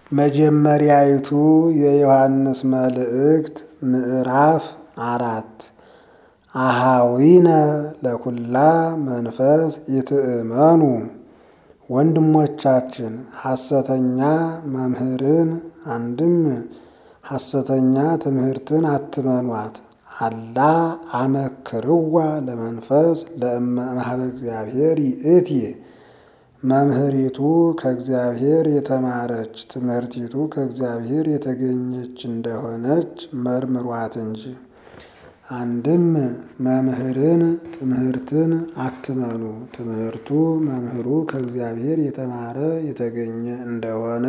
መጀመሪያይቱ የዮሐንስ መልእክት ምዕራፍ አራት አሃዊነ ለኩላ መንፈስ ይትእመኑ ወንድሞቻችን ሐሰተኛ መምህርን አንድም ሐሰተኛ ትምህርትን አትመኗት። አላ አመክርዋ ለመንፈስ ለእመ እግዚአብሔር ይእቲ መምህሪቱ ከእግዚአብሔር የተማረች ትምህርቲቱ ከእግዚአብሔር የተገኘች እንደሆነች መርምሯት እንጂ። አንድም መምህርን ትምህርትን አትመኑ፣ ትምህርቱ መምህሩ ከእግዚአብሔር የተማረ የተገኘ እንደሆነ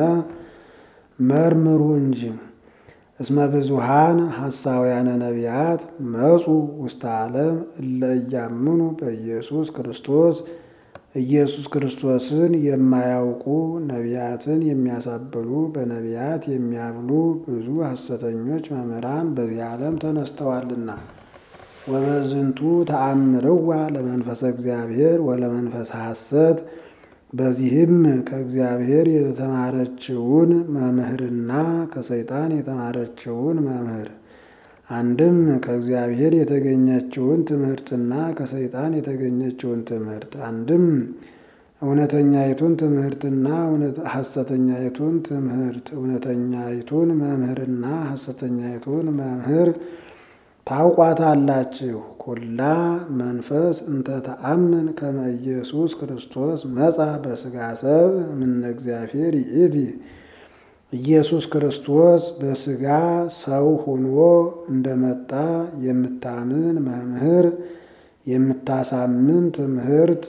መርምሩ እንጂ። እስመ ብዙሃን ሐሳውያነ ነቢያት መጹ ውስተ ዓለም እለ እያምኑ በኢየሱስ ክርስቶስ ኢየሱስ ክርስቶስን የማያውቁ ነቢያትን የሚያሳብሉ በነቢያት የሚያብሉ ብዙ ሐሰተኞች መምህራን በዚህ ዓለም ተነስተዋልና። ወበዝንቱ ተአምርዋ ለመንፈሰ እግዚአብሔር ወለመንፈሰ ሐሰት በዚህም ከእግዚአብሔር የተማረችውን መምህርና ከሰይጣን የተማረችውን መምህር አንድም ከእግዚአብሔር የተገኘችውን ትምህርትና ከሰይጣን የተገኘችውን ትምህርት አንድም እውነተኛይቱን ትምህርትና ሐሰተኛይቱን ትምህርት እውነተኛይቱን መምህርና ሐሰተኛይቱን መምህር ታውቋታላችሁ። ኩላ መንፈስ እንተ ተአምን ከመ ኢየሱስ ክርስቶስ መጻ በሥጋ ሰብ እምነ እግዚአብሔር ይእቲ ኢየሱስ ክርስቶስ በሥጋ ሰው ሆኖ እንደመጣ የምታምን መምህር የምታሳምን ትምህርት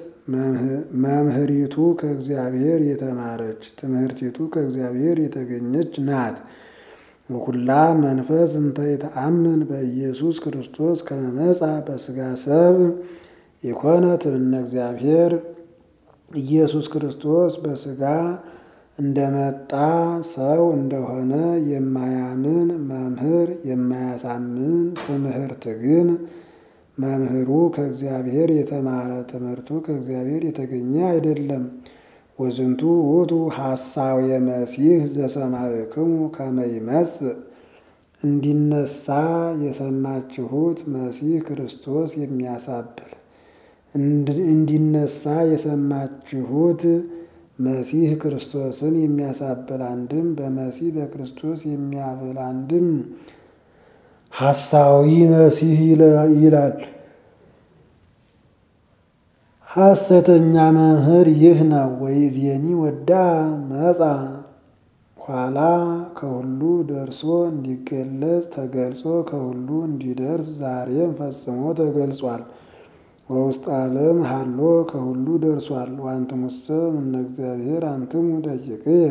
መምህሪቱ ከእግዚአብሔር የተማረች ትምህርቲቱ ከእግዚአብሔር የተገኘች ናት። ወኩላ መንፈስ እንተ የተአምን በኢየሱስ ክርስቶስ ከመ መጻ በሥጋ ሰብ የኮነት እምነ እግዚአብሔር ኢየሱስ ክርስቶስ በሥጋ እንደመጣ ሰው እንደሆነ የማያምን መምህር የማያሳምን ትምህርት ግን መምህሩ ከእግዚአብሔር የተማረ ትምህርቱ ከእግዚአብሔር የተገኘ አይደለም። ወዝንቱ ውእቱ ሐሳው የመሲህ ዘሰማዕክሙ ከመ ይመጽእ እንዲነሳ የሰማችሁት መሲህ ክርስቶስ የሚያሳብል እንዲነሳ የሰማችሁት መሲህ ክርስቶስን የሚያሳብል አንድም በመሲህ በክርስቶስ የሚያብል አንድም ሐሳዊ መሲህ ይላል። ሐሰተኛ መምህር ይህ ነው። ወይዜኒ ወዳ መጻ ኋላ ከሁሉ ደርሶ እንዲገለጽ ተገልጾ ከሁሉ እንዲደርስ ዛሬም ፈጽሞ ተገልጿል። በውስጥ ዓለም ሀሎ ከሁሉ ደርሷል። ዋንትሙሰ እምነ እግዚአብሔር አንትሙ ደቂቅየ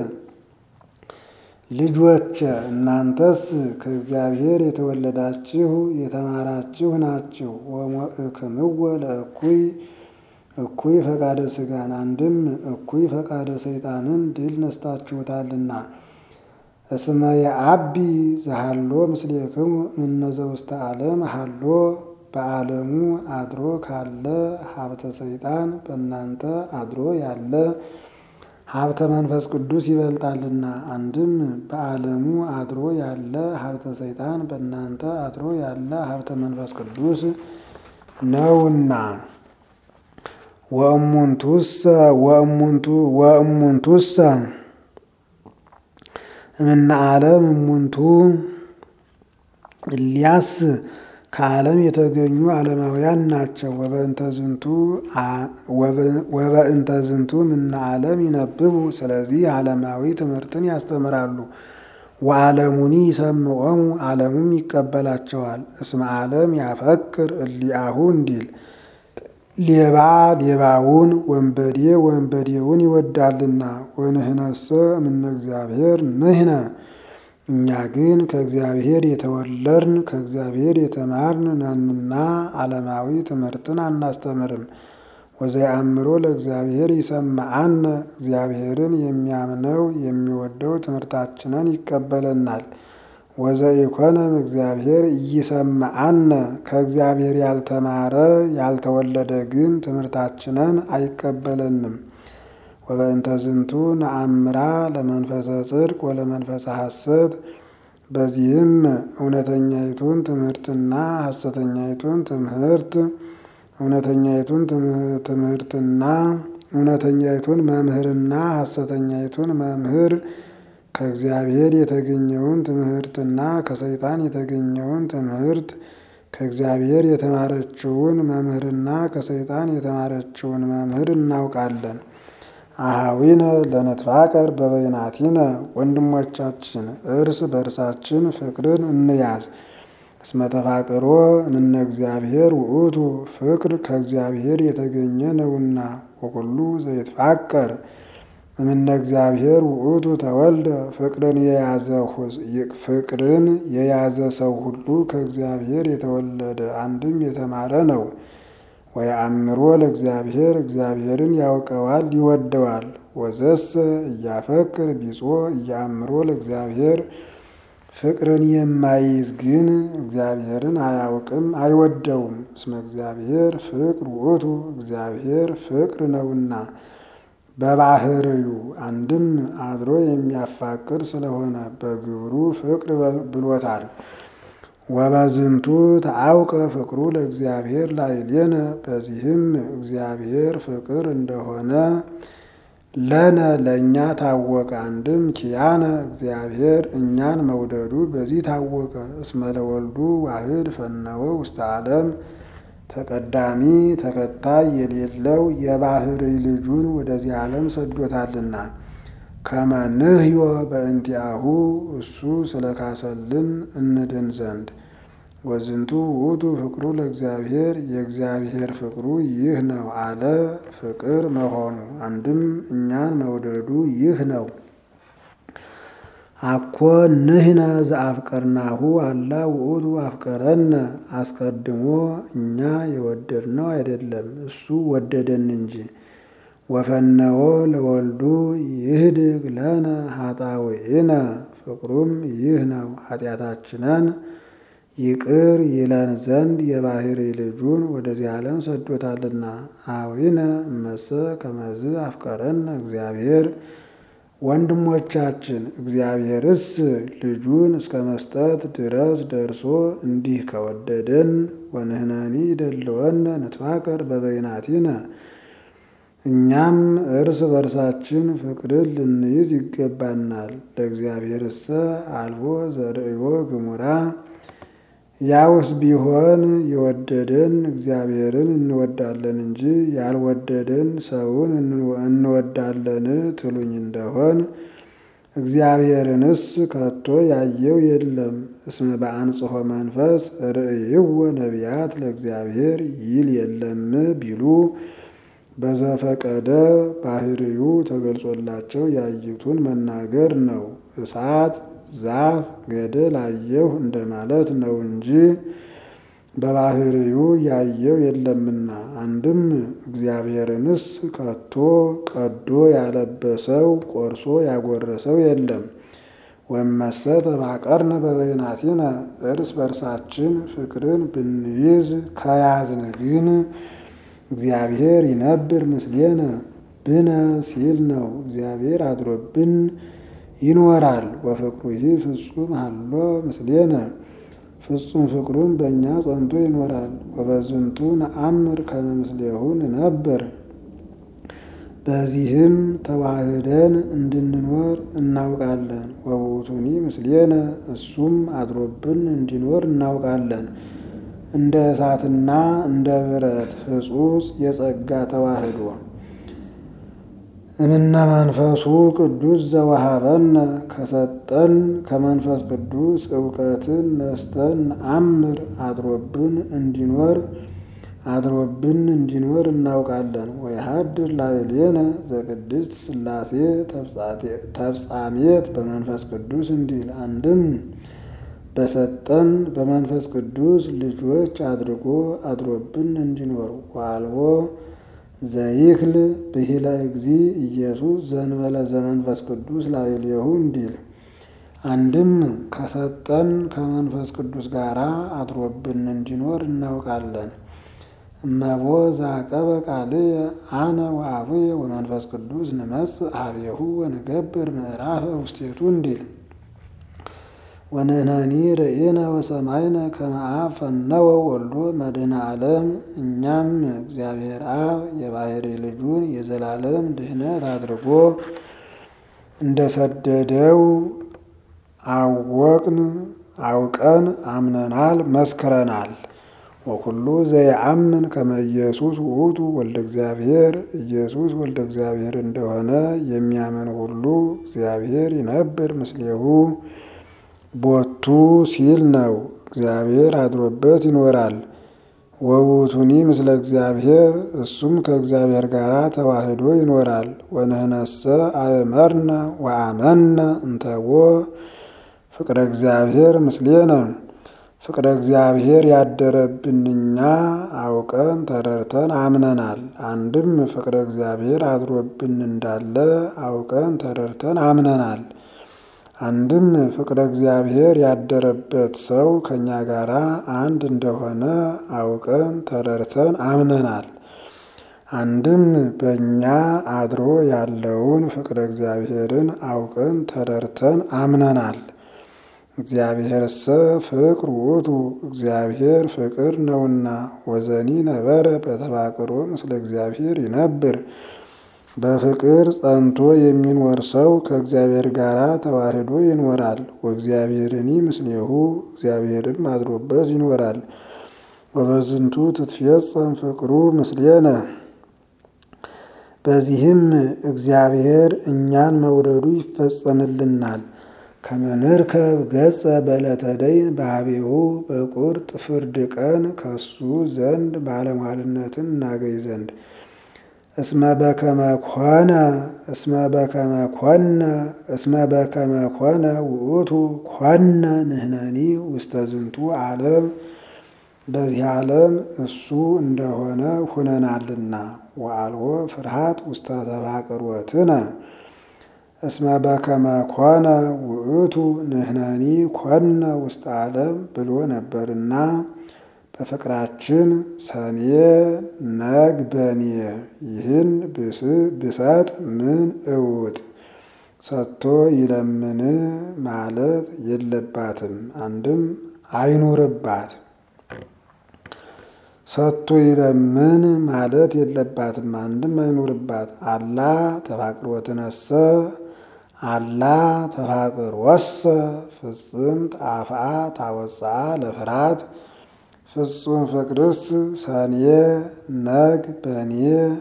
ልጆች እናንተስ ከእግዚአብሔር የተወለዳችሁ የተማራችሁ ናችሁ። ወሞእክምወ ለእኩይ እኩይ ፈቃደ ሥጋን አንድም እኩይ ፈቃደ ሰይጣንን ድል ነስታችሁታልና። እስመ የአቢ ዘሃሎ ምስሌክሙ እምነ ዘውስተ ዓለም ሃሎ በዓለሙ አድሮ ካለ ሀብተ ሰይጣን በእናንተ አድሮ ያለ ሀብተ መንፈስ ቅዱስ ይበልጣልና። አንድም በዓለሙ አድሮ ያለ ሀብተ ሰይጣን በእናንተ አድሮ ያለ ሀብተ መንፈስ ቅዱስ ነውና። ወእሙንቱሰ ወእሙንቱ ወእሙንቱሰ እምነ ዓለም እሙንቱ እሊያስ ከዓለም የተገኙ ዓለማውያን ናቸው። ወበእንተ ዝንቱ እምነ ዓለም ይነብቡ ስለዚህ ዓለማዊ ትምህርትን ያስተምራሉ። ወዓለሙኒ ይሰምዖሙ ዓለሙም ይቀበላቸዋል። እስመ ዓለም ያፈቅር እሊአሁ እንዲል ሌባ ሌባውን ወንበዴ ወንበዴውን ይወዳልና። ወንህነሰ እምነ እግዚአብሔር ንሕነ እኛ ግን ከእግዚአብሔር የተወለድን ከእግዚአብሔር የተማርን ነንና ዓለማዊ ትምህርትን አናስተምርም። ወዘየአምሮ ለእግዚአብሔር ይሰማዓነ እግዚአብሔርን የሚያምነው የሚወደው ትምህርታችንን ይቀበለናል። ወዘኢኮነም እግዚአብሔር እይሰማዓነ ከእግዚአብሔር ያልተማረ ያልተወለደ ግን ትምህርታችንን አይቀበለንም። ወበእንተ ዝንቱ ነአምራ ለመንፈሰ ጽድቅ ወለመንፈሰ ሐሰት። በዚህም እውነተኛይቱን ትምህርትና ሐሰተኛይቱን ትምህርት እውነተኛይቱን ትምህርትና እውነተኛይቱን መምህርና ሐሰተኛይቱን መምህር ከእግዚአብሔር የተገኘውን ትምህርትና ከሰይጣን የተገኘውን ትምህርት ከእግዚአብሔር የተማረችውን መምህርና ከሰይጣን የተማረችውን መምህር እናውቃለን። አሃዊነ ለነትፋቀር በበይናቲነ ወንድሞቻችን እርስ በእርሳችን ፍቅርን እንያዝ። እስመ ተፋቅሮ እምነ እግዚአብሔር ውእቱ ፍቅር ከእግዚአብሔር የተገኘ ነውና። ወኩሉ ዘይትፋቀር እምነ እግዚአብሔር ውእቱ ተወልደ ፍቅርን የያዘ ፍቅርን የያዘ ሰው ሁሉ ከእግዚአብሔር የተወለደ አንድም የተማረ ነው። ወየአምሮ ለእግዚአብሔር እግዚአብሔርን ያውቀዋል ይወደዋል። ወዘሰ እያፈቅር ቢጾ እያአምሮ ለእግዚአብሔር ፍቅርን የማይይዝ ግን እግዚአብሔርን አያውቅም አይወደውም። እስመ እግዚአብሔር ፍቅር ውእቱ እግዚአብሔር ፍቅር ነውና በባህርዩ አንድም አድሮ የሚያፋቅር ስለሆነ በግብሩ ፍቅር ብሎታል። ወበዝንቱ ተአውቀ ፍቅሩ ለእግዚአብሔር ላዕሌነ በዚህም እግዚአብሔር ፍቅር እንደሆነ ለነ ለእኛ ታወቀ። አንድም ኪያነ እግዚአብሔር እኛን መውደዱ በዚህ ታወቀ። እስመ ለወልዱ ዋህድ ፈነወ ውስተ ዓለም ተቀዳሚ ተከታይ የሌለው የባህርይ ልጁን ወደዚህ ዓለም ሰዶታልና ከመ ንሕዮ በእንቲአሁ እሱ ስለካሰልን እንድን ዘንድ ወዝንቱ ውእቱ ፍቅሩ ለእግዚአብሔር የእግዚአብሔር ፍቅሩ ይህ ነው አለ። ፍቅር መሆኑ አንድም እኛን መውደዱ ይህ ነው። አኮ ንሕነ ዘአፍቀርናሁ አላ ውእቱ አፍቀረነ። አስቀድሞ እኛ የወደድነው አይደለም እሱ ወደደን እንጂ። ወፈነወ ለወልዱ ይህድግ ለነ ኃጣውኢነ ፍቅሩም ይህ ነው ኃጢአታችንን ይቅር ይለን ዘንድ የባህርይ ልጁን ወደዚህ ዓለም ሰዶታልና። አዊነ እመሰ ከመዝ አፍቀረነ እግዚአብሔር ወንድሞቻችን እግዚአብሔርስ ልጁን እስከ መስጠት ድረስ ደርሶ እንዲህ ከወደደን ወንህነኒ ይደልወነ ንትፋቀር በበይናቲነ እኛም እርስ በርሳችን ፍቅርን ልንይዝ ይገባናል። ለእግዚአብሔርሰ አልቦ ዘርእዮ ግሙራ ያውስ ቢሆን የወደደን እግዚአብሔርን እንወዳለን እንጂ ያልወደደን ሰውን እንወዳለን ትሉኝ እንደሆን እግዚአብሔርንስ ከቶ ያየው የለም። እስመ በአንጽሖ መንፈስ ርእይዎ ነቢያት ለእግዚአብሔር ይል የለም ቢሉ በዘፈቀደ ባህርዩ ተገልጾላቸው ያዩትን መናገር ነው። እሳት ዛፍ ገደል አየሁ እንደማለት ነው እንጂ በባህርዩ ያየው የለምና። አንድም እግዚአብሔርንስ ከቶ ቀዶ ያለበሰው ቆርሶ ያጎረሰው የለም። ወመሰ ተፋቀርነ በበይናቲነ እርስ በርሳችን ፍቅርን ብንይዝ ከያዝን ግን እግዚአብሔር ይነብር ምስሌነ ብነ ሲል ነው። እግዚአብሔር አድሮብን ይኖራል። ወፍቅሩሂ ፍጹም ሀሎ ምስሌነ ፍጹም ፍቅሩን በእኛ ጸንቶ ይኖራል። ወበዝንቱ ነአምር ከመ ምስሌሁ ንነብር በዚህም ተዋህደን እንድንኖር እናውቃለን። ወውእቱኒ ምስሌነ እሱም አድሮብን እንዲኖር እናውቃለን። እንደ እሳትና እንደ ብረት ሕጹጽ የጸጋ ተዋህዶ እምነ መንፈሱ ቅዱስ ዘወሃበነ ከሰጠን ከመንፈስ ቅዱስ እውቀትን ነስተን አምር አድሮብን እንዲኖር አድሮብን እንዲኖር እናውቃለን። ወይሃድር ላዕሌነ ዘቅድስት ሥላሴ ተፍጻሜት በመንፈስ ቅዱስ እንዲል አንድም በሰጠን በመንፈስ ቅዱስ ልጆች አድርጎ አድሮብን እንዲኖር ዋልቦ ዘይክል ብሂለ እግዚ ኢየሱስ ዘንበለ ዘመንፈስ ቅዱስ ላዕሌሁ እንዲል አንድም ከሰጠን ከመንፈስ ቅዱስ ጋር አድሮብን እንዲኖር እናውቃለን። እመቦ ዛቀበ ቃልየ አነ ወአቡየ ወመንፈስ ቅዱስ ንመጽእ ኀቤሁ ወንገብር ምዕራፈ ውስቴቱ እንዲል ወንሕነኒ ርኢነ ወሰማይነ ከመ አብ ፈነወ ወልዶ መድኃኔ ዓለም። እኛም እግዚአብሔር አብ የባሕርይ ልጁን የዘላለም ድኅነት አድርጎ እንደሰደደው አወቅን አውቀን አምነናል መስክረናል። ወኩሉ ዘየአምን ከመ ኢየሱስ ውእቱ ወልደ እግዚአብሔር ኢየሱስ ወልደ እግዚአብሔር እንደሆነ የሚያምን ሁሉ እግዚአብሔር ይነብር ምስሌሁ ቦቱ ሲል ነው። እግዚአብሔር አድሮበት ይኖራል። ወውቱኒ ምስለ እግዚአብሔር እሱም ከእግዚአብሔር ጋር ተዋህዶ ይኖራል። ወንህነሰ አእመርነ ወአመነ እንተቦ ፍቅረ እግዚአብሔር ምስሌነ ፍቅረ እግዚአብሔር ያደረብን እኛ አውቀን ተረድተን አምነናል። አንድም ፍቅረ እግዚአብሔር አድሮብን እንዳለ አውቀን ተረድተን አምነናል። አንድም ፍቅረ እግዚአብሔር ያደረበት ሰው ከእኛ ጋር አንድ እንደሆነ አውቀን ተረድተን አምነናል። አንድም በእኛ አድሮ ያለውን ፍቅረ እግዚአብሔርን አውቀን ተረድተን አምነናል። እግዚአብሔርሰ ፍቅር ውእቱ እግዚአብሔር ፍቅር ነውና ወዘኒ ነበረ በተፋቅሮ ምስለ እግዚአብሔር ይነብር በፍቅር ጸንቶ የሚኖር ሰው ከእግዚአብሔር ጋር ተዋህዶ ይኖራል። ወእግዚአብሔርኒ ምስሌሁ እግዚአብሔርም አድሮበት ይኖራል። ወበዝንቱ ትትፌጸም ፍቅሩ ምስሌነ በዚህም እግዚአብሔር እኛን መውደዱ ይፈጸምልናል። ከመንርከብ ገጸ በዕለተ ደይን በኀቤሁ በቁርጥ ፍርድ ቀን ከሱ ዘንድ ባለሟልነትን እናገኝ ዘንድ እስመ በከመ ኮነ እስመ በከመ ኮነ እስመ በከመ ኮነ ውእቱ ኮነ ንሕነኒ ውስተ ዝንቱ ዓለም በዚህ ዓለም እሱ እንደሆነ ሁነናልና ወአልቦ ፍርሃት ውስተ ተፋቅሮትነ እስመ በከመ ኮነ ውእቱ ንሕነኒ ኮነ ውስተ ዓለም ብሎ ነበርና በፍቅራችን ሰኔ ነግ በኔ ይህን ብሰጥ ምን እውጥ ሰጥቶ ይለምን ማለት የለባትም። አንድም አይኑርባት ሰጥቶ ይለምን ማለት የለባትም። አንድም አይኑርባት። አላ ተፋቅሮትነሰ አላ ተፋቅር ወሰ ፍጽምት አፍአ ታወፅአ ለፍርሃት ፍጹም ፍቅርስ ሰኔ ነግ በኔ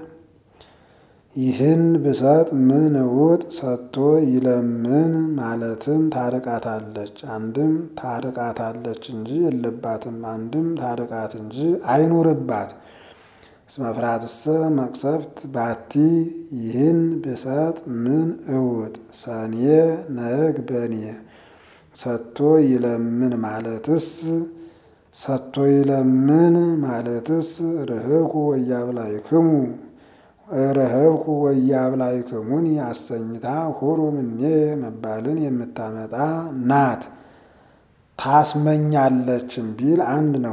ይህን ብሰጥ ምን እውጥ ሰጥቶ ይለምን ማለትን ታርቃታለች። አንድም ታርቃታለች እንጂ የለባትም። አንድም ታርቃት እንጂ አይኑርባት። እስመ ፍርሃትሰ መቅሰፍት ባቲ ይህን ብሰጥ ምን እውጥ ሰኔ ነግ በኔ ሰጥቶ ይለምን ማለትስ ሰጥቶ ይለምን ማለትስ ርህኩ ወያብላይክሙ ርህብኩ ወያብላይክሙኒ አሰኝታ ሁሩ ምኔ መባልን የምታመጣ ናት። ታስመኛለችም ቢል አንድ ነው።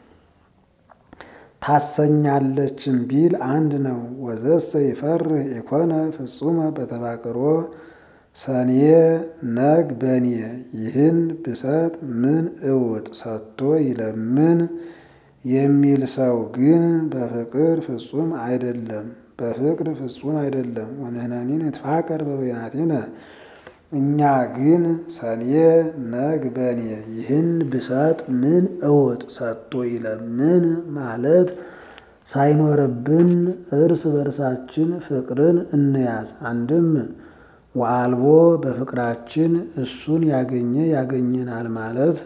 ታሰኛለችም ቢል አንድ ነው። ወዘሰ ይፈርህ ኢኮነ ፍጹመ በተፋቅሮ ሰኔ ነግ በኔ ይህን ብሰጥ ምን እውጥ ሰጥቶ ይለምን የሚል ሰው ግን በፍቅር ፍጹም አይደለም። በፍቅር ፍጹም አይደለም። ወንሕነኒ ንትፋቀር በበይናቲነ እኛ ግን ሰኔ ነግ በኔ ይህን ብሰጥ ምን እውጥ ሰጥቶ ይለምን ማለት ሳይኖርብን እርስ በርሳችን ፍቅርን እንያዝ። አንድም ወአልቦ በፍቅራችን እሱን ያገኘ ያገኘናል ማለት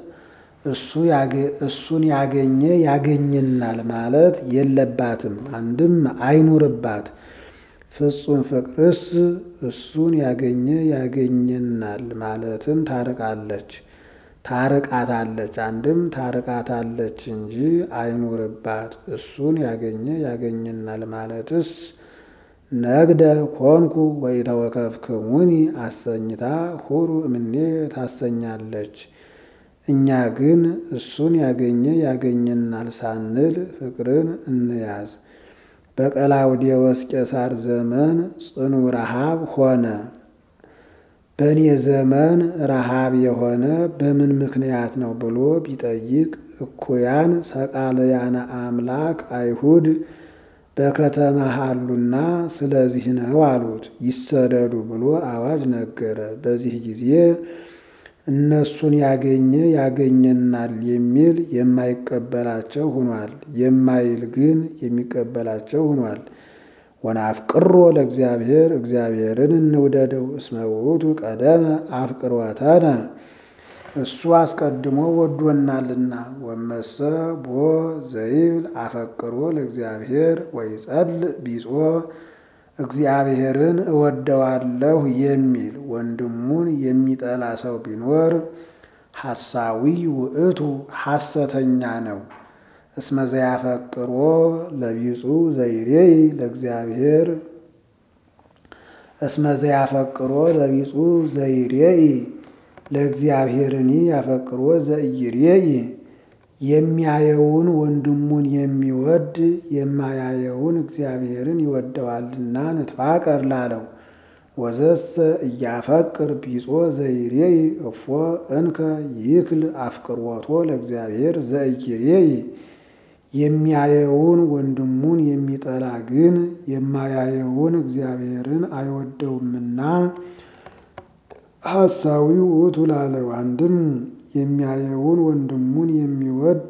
እሱን ያገኘ ያገኘናል ማለት የለባትም። አንድም አይኑርባት። ፍጹም ፍቅርስ እሱን ያገኘ ያገኘናል ማለትን ታርቃለች ታርቃታለች። አንድም ታርቃታለች እንጂ አይኑርባት። እሱን ያገኘ ያገኘናል ማለትስ ነግደ ኮንኩ ወኢተወከፍክሙኒ አሰኝታ ሁሩ እምኔ ታሰኛለች እኛ ግን እሱን ያገኘ ያገኘናል ሳንል ፍቅርን እንያዝ። በቀላውዴዎስ ቄሳር ዘመን ጽኑ ረሃብ ሆነ። በእኔ ዘመን ረሃብ የሆነ በምን ምክንያት ነው ብሎ ቢጠይቅ እኩያን ሰቃልያነ አምላክ አይሁድ በከተማ አሉና ስለዚህ ነው አሉት። ይሰደዱ ብሎ አዋጅ ነገረ። በዚህ ጊዜ እነሱን ያገኘ ያገኘናል የሚል የማይቀበላቸው ሆኗል፣ የማይል ግን የሚቀበላቸው ሆኗል። ወናፍቅሮ ለእግዚአብሔር እግዚአብሔርን እንውደደው እስመ ውእቱ ቀደመ አፍቅሮተነ እሱ አስቀድሞ ወዶናልና። ወመሰ ቦ ዘይብል አፈቅሮ ለእግዚአብሔር ወይጸልእ ቢጾ እግዚአብሔርን እወደዋለሁ የሚል ወንድሙን የሚጠላ ሰው ቢኖር ሐሳዊ ውእቱ ሐሰተኛ ነው። እስመ ዘያፈቅሮ ለቢጹ ዘይሬይ ለእግዚአብሔር እስመ ዘያፈቅሮ ለቢጹ ዘይሬይ ለእግዚአብሔርኒ ያፈቅሮ ዘኢይሬይ የሚያየውን ወንድሙን የሚወድ የማያየውን እግዚአብሔርን ይወደዋልና ንትፋቀር ላለው። ወዘሰ እያፈቅር ቢጾ ዘይሬይ እፎ እንከ ይክል አፍቅሮቶ ለእግዚአብሔር ዘኢይሬይ የሚያየውን ወንድሙን የሚጠላ ግን የማያየውን እግዚአብሔርን አይወደውምና ሐሳዊ ውእቱ ላለው። አንድም የሚያየውን ወንድሙን የሚወድ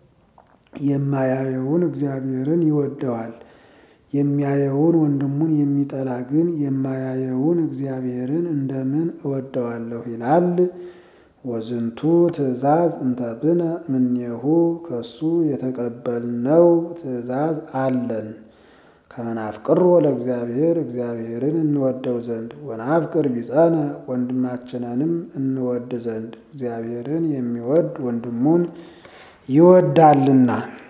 የማያየውን እግዚአብሔርን ይወደዋል። የሚያየውን ወንድሙን የሚጠላ ግን የማያየውን እግዚአብሔርን እንደምን እወደዋለሁ ይላል። ወዝንቱ ትእዛዝ እንተብነ እምኔሁ ከሱ የተቀበልነው ትእዛዝ አለን። ከመናፍቅሮ ለእግዚአብሔር እግዚአብሔርን እንወደው ዘንድ ወናፍቅር ቢጸነ ወንድማችንንም እንወድ ዘንድ እግዚአብሔርን የሚወድ ወንድሙን ይወዳልና።